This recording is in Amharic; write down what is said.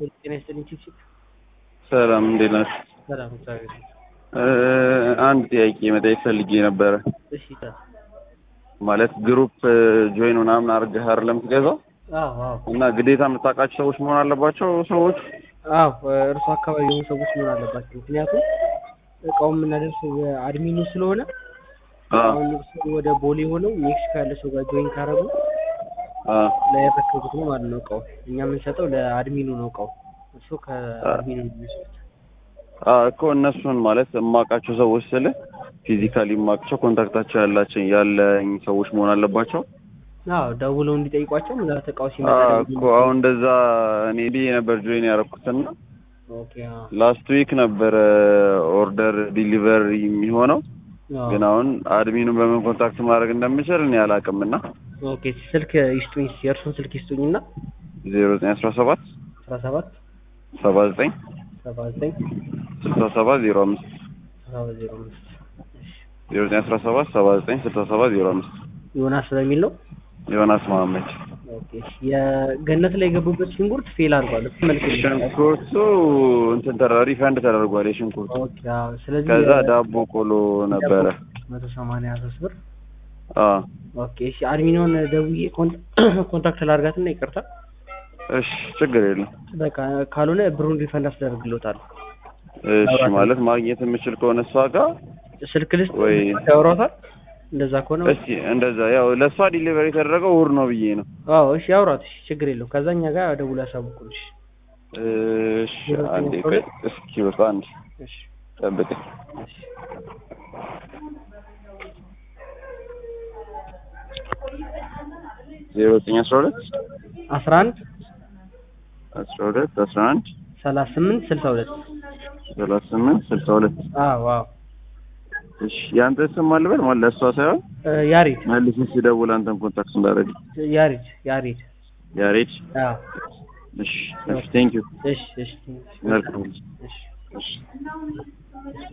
ጤና ይስጥልኝ ቺፕቺፕ። ሰላም እንዴት ናችሁ? ሰላም እግዚአብሔር ይመስገን። እ አንድ ጥያቄ መጠየቅ ፈልጌ ነበረ። እሺ ታ- ማለት ግሩፕ ጆይን ምናምን አድርገህ አይደለም የምትገዛው አዎ አዎ እና ግዴታ የምታውቃቸው ሰዎች መሆን አለባቸው ሰዎች አዎ እርሱ አካባቢ የሆኑ ሰዎች መሆን አለባቸው። ምክንያቱም እቃውን የምናደርሰው የአድሚኑ ስለሆነ አ አሁን እርሱ ወደ ቦሌ ሆነው ሜክሲኮ ያለ ሰው ጋር ጆይን ካረጉ አ ለያረከቡት ነው ማለት ነው እቃው። እኛ የምንሰጠው ለአድሚኑ ነው እቃው። እርሱ ከአድሚኑ ነው የሚወስዱት። አ እኮ እነሱን ማለት የማውቃቸው ሰዎች ስለ ፊዚካሊ የማውቃቸው ኮንታክታቸው ያላቸው ያለኝ ሰዎች መሆን አለባቸው። አዎ ደውለው እንዲጠይቋቸው ምናልባት እቃው አ ሲመጣ እኮ አሁን እንደዛ እኔ ብዬ ነበር ጆይን ያደረኩትና ኦኬ አዎ ላስት ዊክ ነበረ ኦርደር ዲሊቨር የሚሆነው አዎ ግን አሁን አድሚኑን በምን ኮንታክት ማድረግ እንደምችል እኔ አላውቅም እና ኦኬ ስልክ ይስጡኝ፣ የእርሱን ስልክ ይስጡኝና ዜሮ ዘጠኝ አስራ ሰባት አስራ ሰባት ሰባ ዘጠኝ ሰባ ዘጠኝ ስልሳ ሰባት ዜሮ አምስት ሰባ ዜሮ አምስት ዜሮ ዘጠኝ አስራ ሰባት ሰባ ዘጠኝ ስልሳ ሰባት ዜሮ አምስት ዮናስ በሚል ነው። ዮናስ መሀመድ ኦኬ የገነት ላይ የገቡበት ሽንኩርት ፌል አድርጓል። እሱ መልክ የለውም። ሽንኩርቱ እንትን ተራ ሪፈንድ ተደርጓል የሽንኩርቱ ኦኬ አዎ። ስለዚህ ከዛ ዳቦ ቆሎ ነበረ መቶ ሰማንያ ሶስት ብር አ ኦኬ እሺ አድሚኖን ደውዬ ኮን- ኮንታክት ላድርጋትና ይቅርታ እሺ ችግር የለም በቃ ካልሆነ ብሩን ሪፈንድ አስደርግሎታለሁ። እሺ ማለት ማግኘት የምችል ከሆነ እሷ ጋር ስልክ ልስጥ ወይ ያወራታል። እንደዛ ከሆነ እስቲ እንደዛ ያው ለእሷ ዲሊቨሪ የተደረገው እሑድ ነው ብዬ ነው አዎ እሺ ያውራት። እሺ ችግር የለውም። ከዛ እኛ ጋር ደውሎ ያሳውቁልሽ። እሺ አንዴ ቆይ እስኪ በቃ አንድ እሺ ጠብቀኝ እሺ ዜሮ ዘጠኝ አስራ ሁለት አስራ አንድ አስራ ሁለት አስራ አንድ ሰላሳ ስምንት ስልሳ ሁለት ሰላሳ ስምንት ስልሳ ሁለት አዎ አዎ እሺ የአንተ ስም አልበል ማለት ለእሷ ሳይሆን እ ያሬድ መልስ ሲደውል አንተን ኮንታክት እንዳደረግ ያሬድ ያሬድ ያሬድ አዎ እሺ እሺ ቴንክ ዩ እሺ እሺ መልካም እሺ እሺ